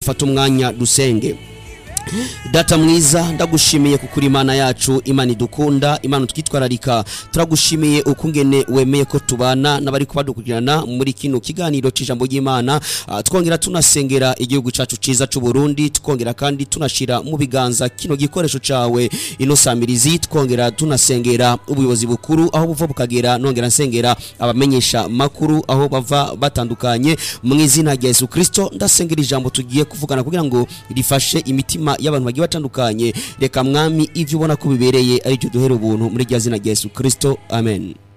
dufate umwanya dusenge data mwiza ndagushimiye kukuri imana yacu imana idukunda imana twitwararika turagushimiye ukungene wemeye ko tubana n'abari kubadukurikirana muri kino kiganiro cy'ijambo ry'imana Ah, twongera tunasengera igihugu cyacu cyiza cy'u Burundi twongera kandi tunashira mu biganza kino gikoresho cawe ino samirizi twongera tunasengera ubuyobozi bukuru aho buva bukagera nongera nsengera abamenyesha makuru aho bava batandukanye mu izina rya Yesu Kristo ndasengera ijambo tugiye kuvugana kugira ngo rifashe imitima y'abantu bagiye batandukanye reka mwami ivyo ubona ko bibereye ari byo duhera ubuntu muri rya zina rya Yesu Kristo amen